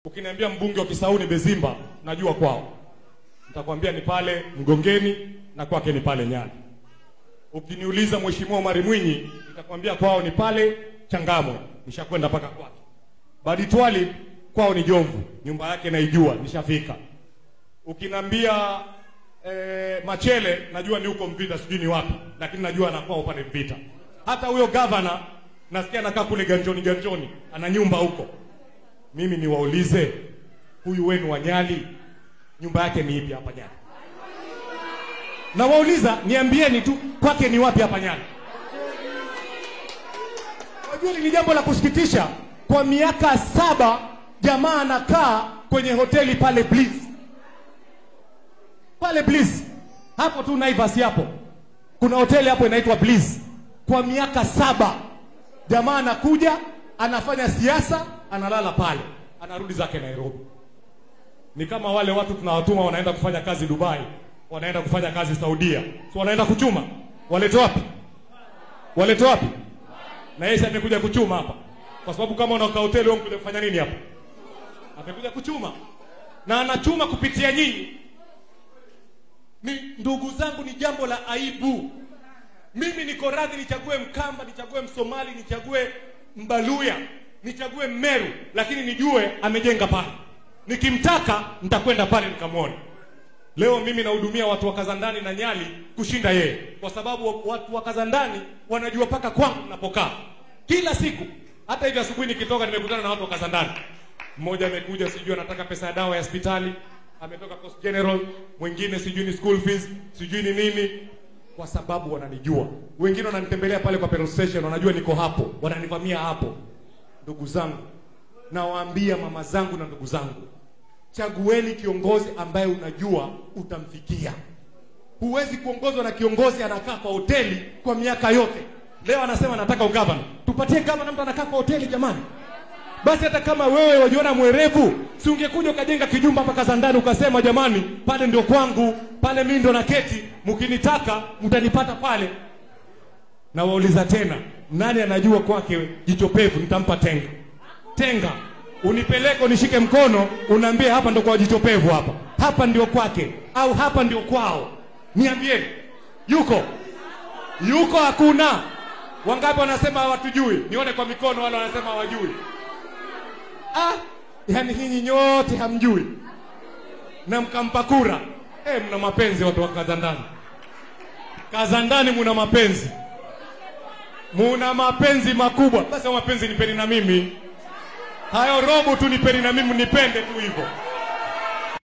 Ukiniambia mbunge wa Kisauni Bezimba, najua kwao. Nitakwambia ni pale Mgongeni na kwake ni pale Nyali. Ukiniuliza Mheshimiwa Omari Mwinyi, nitakwambia kwao ni pale Changamwe, nishakwenda mpaka kwake. Baditwali kwao ni Jomvu, nyumba yake naijua, nishafika. Ukinambia eh, Machele najua ni huko Mvita, sijui ni wapi, lakini najua anakuwa upande Mvita. Hata huyo gavana nasikia anakaa kule Ganjoni, Ganjoni ana nyumba huko. Mimi niwaulize, huyu wenu wa Nyali nyumba yake ni ipi hapa Nyali? Na wauliza niambieni tu kwake ni wapi hapa Nyali? Wajua ni jambo la kusikitisha, kwa miaka saba jamaa anakaa kwenye hoteli pale Bliss, pale Bliss hapo tu Naivas hapo, kuna hoteli hapo inaitwa Bliss. Kwa miaka saba jamaa anakuja anafanya siasa, analala pale, anarudi zake Nairobi. Ni kama wale watu tunawatuma wanaenda kufanya kazi Dubai, wanaenda kufanya kazi Saudia, so wanaenda kuchuma, walete wapi? Walete wapi? Na yeye amekuja kuchuma hapa, kwa sababu kama unakaa hoteli wewe unakuja kufanya nini hapa? Amekuja kuchuma, na anachuma kupitia nyinyi. Ni ndugu zangu, ni jambo la aibu. Mimi niko radhi nichague Mkamba, nichague Msomali, nichague Mbaluya, nichague Mmeru, lakini nijue amejenga pale. Nikimtaka nitakwenda pale nikamwone. Leo mimi nahudumia watu wa Kazandani na Nyali kushinda yeye, kwa sababu watu wa Kazandani wanajua paka kwangu ninapokaa kila siku. Hata hivi asubuhi nikitoka, nimekutana na watu wa Kazandani. Mmoja amekuja sijui anataka pesa ya dawa ya hospitali, ametoka Coast General, mwingine sijui ni school fees, sijui ni nini kwa sababu wananijua. Wengine wananitembelea pale kwa petrol station, wanajua niko hapo, wananivamia hapo. Ndugu zangu, nawaambia mama zangu na ndugu zangu, chagueni kiongozi ambaye unajua utamfikia. Huwezi kuongozwa na kiongozi anakaa kwa hoteli kwa miaka yote. Leo anasema nataka ugavana, tupatie gavana, mtu anakaa kwa hoteli jamani. Basi hata kama wewe wajiona mwerevu, si ungekuja ukajenga kijumba hapa Kazandani ukasema jamani, pale ndio kwangu, pale mimi ndo naketi, mkinitaka mtanipata pale. Na wauliza tena, nani anajua kwake jicho pevu? Nitampa tenga tenga, unipeleke unishike mkono, unaambie hapa ndo kwa jicho pevu, hapa hapa ndio kwake, au hapa ndio kwao. Niambieni, yuko yuko? Hakuna. Wangapi wanasema hawatujui? Nione kwa mikono, wale wanasema hawajui. Ah, yani nyinyi nyote hamjui na mkampa kura eh, mna mapenzi watu wa Kazandani. Kazandani muna mapenzi, muna mapenzi makubwa. Basi hayo mapenzi nipeni na mimi, hayo robo tu nipeni na mimi, nipende tu hivyo.